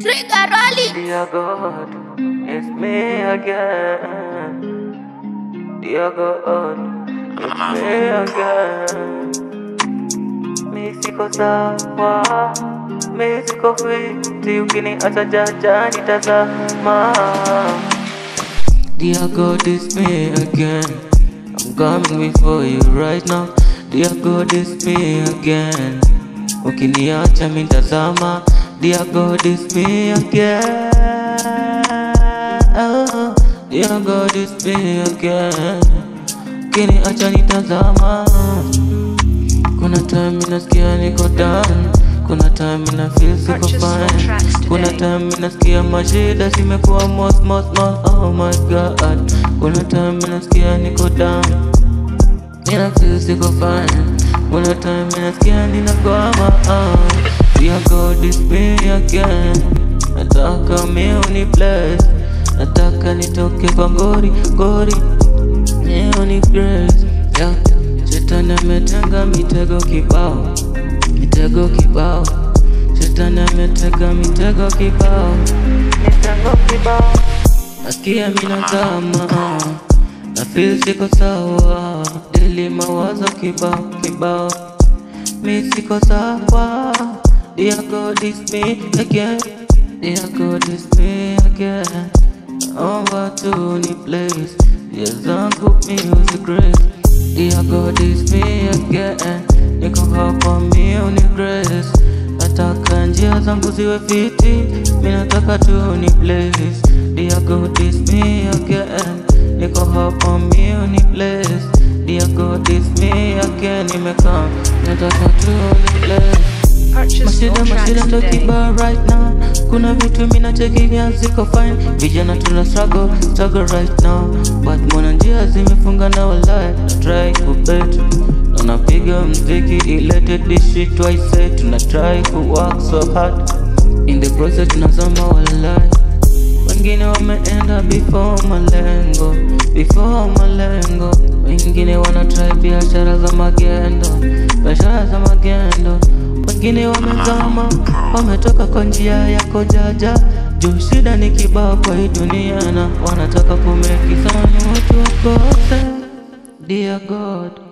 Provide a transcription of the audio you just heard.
Trigger Rally. Dear God, it's me again. Dear God, it's me again. Mi siko sawa, mi siko fiti, ukiniacha jaja nitazama. Dear God, it's me again. I'm coming before you right now. Dear God, it's me again. Ukiniacha mitazama. Dear God, it's me again. Oh, dear God, it's me again. Ukiniacha nitazama. Kuna time minasikia niko down. Kuna time mina feel siko Purchase your fine. tracks Kuna today. time minasikia mashida zimekuwa most most most. Oh my God. Kuna time minasikia niko down. Mina feel siko fine. Kuna time minasikia ninakwama. Oh. Dear God is me again. Nataka mi uni bless. Nataka nitoke kwa ngori ngori. Mi uni grace. Yeah. Shetani ametenga mitego kibao, mitego kibao. Shetani ametega mitego kibao, mitego kibao. Nasikia mina zama, na feel siko sawa. Daily mawazo kibao kibao, mi siko sawa. Dear God is me again, dear God is me again. Naomba tu ni place, njia zangu music grace. Dear God is me again, niko hapa mi uni grace. Nataka njia zangu ziwe fiti, mi nataka tu ni place. Dear God is me again, niko hapa mi uni place. Dear God is me again, nimekaa nataka tu ni place. Purchase Mashida your mashida tracks ndo today. kibao right now Kuna vitu mina chekinya ziko fine Vijana tuna struggle, struggle right now But mwana njia zimefunga na walai Na try kubet Na napiga mziki ilete this shit twice say Tuna try ku work so hard In the process tunazama walai wengine wameenda before malengo, before malengo. Wengine wana try biashara za magendo, biashara za magendo. Wengine wamezama, wametoka kwa njia ya kojaja. Juu shida ni kibao kwa hii dunia, na wanataka kumeki sana watu wakose. Dear God,